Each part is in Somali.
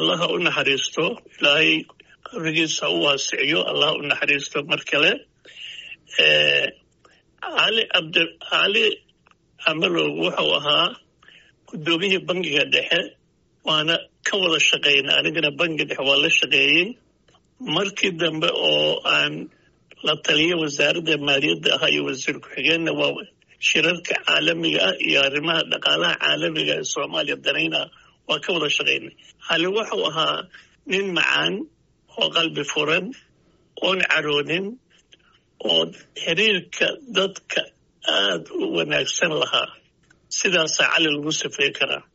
allaha u naxariisto ilaahay qabrigiisa u waasiciyo allaha u naxariisto mar kale cali cabdi cali camalow wuxuu ahaa guddoomiyihii bangiga dhexe waana ka wada shaqayna anigana bangiga dhexe waa la shaqeeyey markii dambe oo aan la taliya wasaaradda maaliyadda ahaa iyo wasiir ku-xigeenna waa shirarka caalamiga ah iyo arrimaha dhaqaalaha caalamiga ee soomaaliya danayna waa ka wada shaqaynay cali wuxuu ahaa nin macaan oo qalbi furan oon caroonin oo xiriirka dadka aada u wanaagsan lahaa sidaasaa cali lagu safey karaa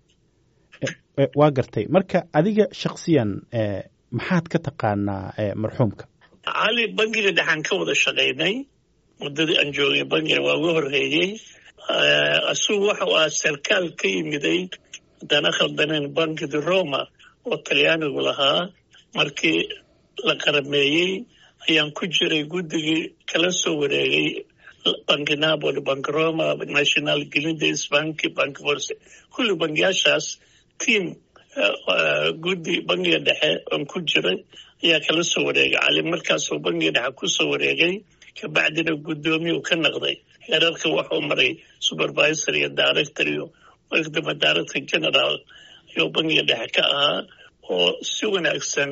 waa gartay marka adiga shaksiyan maxaad ka taqaanaa marxuumka cali bangiga dhexaan ka wada shaqaynay muddadii aan joogay bangiga waa uga horreeyey asugu waxau ahaa sarkaal ka yimiday haddana khaldaneen bankidi roma oo talyaanigu lahaa markii la qarameeyey ayaan ku jiray guddigii kala soo wareegay banki napoli bank roma national glindes banki bank force kulli bangiyaashaas tiam guddi bangiga dhexe oon ku jiray ayaa kala soo wareegay cali markaasuu bangiga dhexe ku soo wareegay kabacdina guddoomiyu ka naqday heerarka waxuu maray supervisor iyo director iyo markadamba director general ayuu bangiga dhexe ka ahaa oo si wanaagsan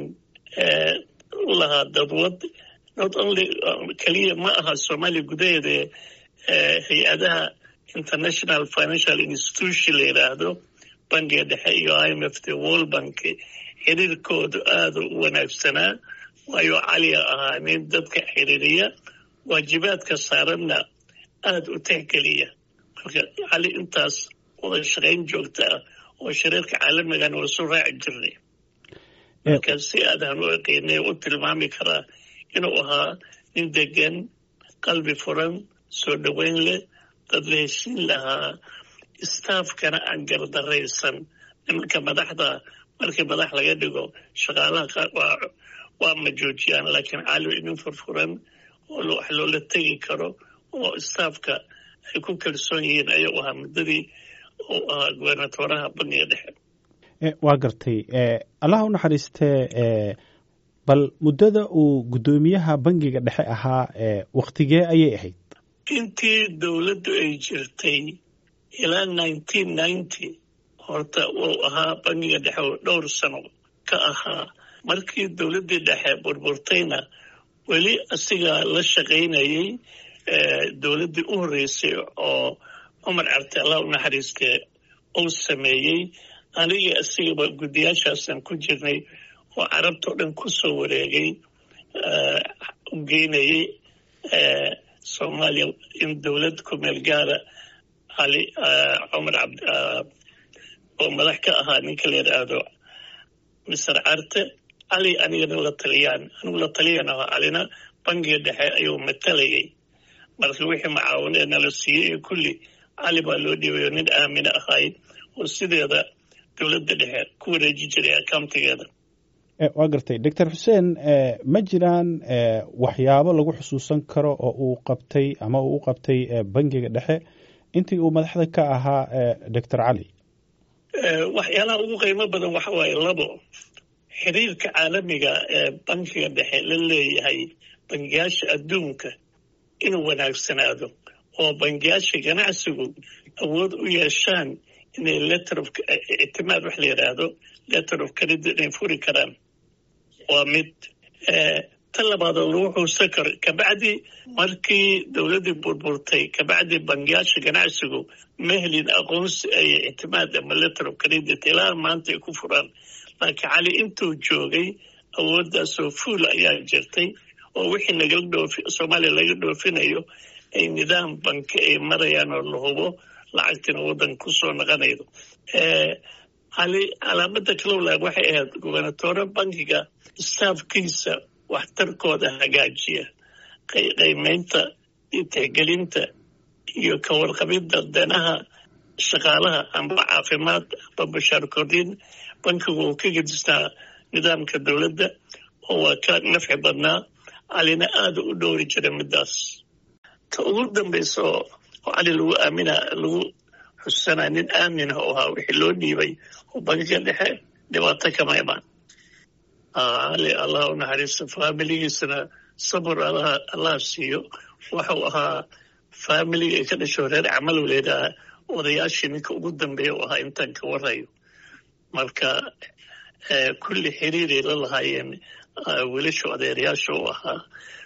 u lahaa dadwad not only keliya ma aha soomaaliya gudaheeda hay-adaha international financial institution la yidhaahdo bangiga dhexe iyo i m f t world bank xiriirkoodu aada u wanaagsanaa waayo caliga ahaa nin dadka xiriiriya waajibaadka saaranna aada u tixgeliya marka cali intaas wada shaqayn joogta ah oo shariirka caalamigan waa soo raaci jirnay marka si aadaan u eqeynay u tilmaami karaa inuu ahaa nin degan qalbi furan soo dhoweyn leh dad la heshiin lahaa staafkana aan gardaraysan nimanka madaxda markii madax laga dhigo shaqaalaha qaar waa waa ma joojiyaan laakiin cali inin furfuran oo wax loola tegi karo oo staafka ay ku kalsoon yihiin ayuu ahaa muddadii uu ahaa gobernatoraha bangiga dhexe waa gartay allaha u naxariistee bal muddada uu guddoomiyaha bangiga dhexe ahaa waktigee ayay ahayd intii dowladdu ay jirtay ilaa nineteen ninety horta uu ahaa bangiga dhexe oo dhowr sano ka ahaa markii dowladdii dhexe burburtayna weli asigaa la shaqaynayay dowladdii u horreysay oo cumar carte allah u naxariistee uu sameeyey anigii asigaba guddiyaashaasaan ku jirnay oo carabtao dhan ku soo wareegay u geynayay soomaaliya in dowlad ku meel gaara cali cumar cabd oo madax ka ahaa ninka la yidhaahdo mister carte cali anigana la taliyaan anigu la taliyan ahaa calina bangiga dhexe ayuu matalayay marka wixii macaawinee nala siiyey iyo kulli cali baa loo dhiibayo nin aamina ahayd oo sideeda dowladda dhexe ku wareeji jiray accountigeeda waa gartay doctor xuseen ma jiraan waxyaabo lagu xusuusan karo oo uu qabtay ama uu u qabtay bangiga dhexe intii uu madaxda ka ahaa doctor cali waxyaalaha ugu qiimo badan waxa waaye labo xiriirka caalamiga ee bankiga dhexe la leeyahay bangiyaasha adduunka inuu wanaagsanaado oo bangiyaasha ganacsigu awood u yeeshaan inay letter of ictimaad wax la yidhaahdo letter of credit inay furi karaan waa mid ta labaadoo lagu xuusan karo kabacdi markii dowladdii burburtay kabacdi bangiyaasha ganacsigu ma helin aqoonsi ay ictimaad ama letter of credit ilaa maanta ay ku furaan laakiin cali intuu joogay awooddaasoo fuul ayaa jirtay oo wixii nagala dhoofi soomaaliya laga dhoofinayo ay nidaam banki ay marayaan oo la hubo lacagtina waddan ku soo naqanaydo cali calaamada kalowlaag waxay ahayd gobernatore bankiga staafkiisa waxtarkooda hagaajiya qaymeynta iyo tixgelinta iyo ka warqabidda danaha shaqaalaha amba caafimaad amba bashaar kordhin bankigu uu ka gedistaa nidaamka dowladda oo waa ka nafci badnaa calina aada u dhowri jiray middaas ta ugu dambaysa oo cali lagu aamina lagu xusanaa nin aamin ah oo ahaa wixii loo dhiibay oo bankiga dhexe dhibaato kama imaan cali allah u naxariisto faamiligiisana sabir allah siiyo waxau ahaa faamiliga ay ka dhasho reer camal leedaha odayaashii ninka ugu dambeeya u ahaa intaan ka warayo marka kulli xiriiray la lahaayeen wiilasha odeerayaasha u ahaa